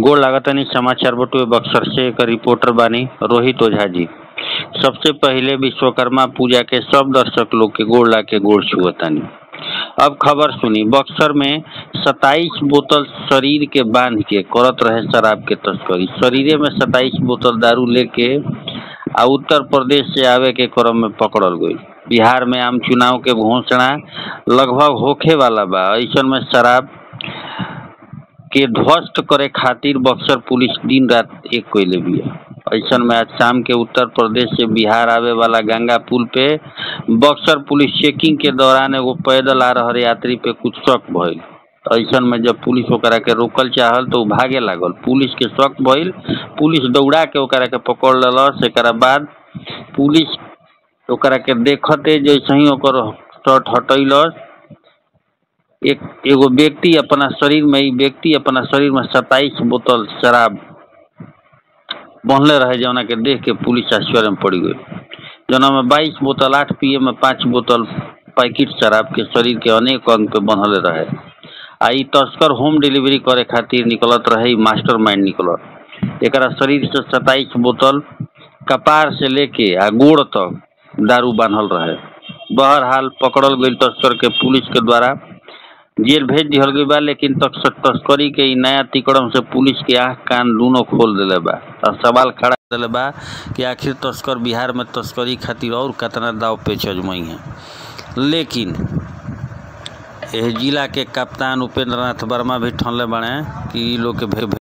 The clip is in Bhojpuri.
गोड़ लागतानी समाचार बटुए बक्सर से एक रिपोर्टर बानी रोहित ओझा जी सबसे पहिले विश्वकर्मा पूजा के सब दर्शक लोग के गोड़ ला के गोड़ छुअतानी अब खबर सुनी बक्सर में 27 बोतल शरीर के बांध के करत रहे शराब के तस्करी शरीरे में 27 बोतल दारू लेके आ उत्तर प्रदेश से आवे के क्रम में पकड़ल गई बिहार में आम चुनाव के घोषणा लगभग होखे वाला बा ऐसन में शराब के ध्वस्त करे खातिर बक्सर पुलिस दिन रात एक कोयले बिया ऐसन में आज शाम के उत्तर प्रदेश से बिहार आवे वाला गंगा पुल पे बक्सर पुलिस चेकिंग के दौरान एगो पैदल आ रहल यात्री पे कुछ शक भइल ऐसन में जब पुलिस ओकरा के रोकल चाहल तो उ भागे लागल पुलिस के शक भइल पुलिस दौड़ा के ओकरा के पकड़ लेलस एकरा बाद पुलिस ओकरा के देखते जैसे ही ओकर शर्ट हटैलस एक एगो व्यक्ति अपना शरीर में ई व्यक्ति अपना शरीर में सत्ताईस बोतल शराब बंधले रहे जौना के देख के पुलिस आश्चर्य में पड़ गई जौना में बाईस बोतल आठ पिए में पाँच बोतल पैकेट शराब के शरीर के अनेक अंग पे बंधले रहे आ ई तस्कर होम डिलीवरी करे खातिर निकलत रहे मास्टर माइंड निकलत एकरा शरीर से सत्ताईस बोतल कपार से लेके आ गोड़ तक दारू बांधल रहे बहरहाल पकड़ल गई तस्कर के पुलिस के द्वारा जेल भेज दिहल गई बा लेकिन तक तस्करी के ई नया तिकड़म से पुलिस के आँख कान दोनों खोल दिले बा और सवाल खड़ा दिले बा कि आखिर तस्कर बिहार में तस्करी खातिर और कितना दाव पेच अजमई है लेकिन एह जिला के कप्तान उपेंद्र नाथ वर्मा भी ठनले बने कि ई लोग के भे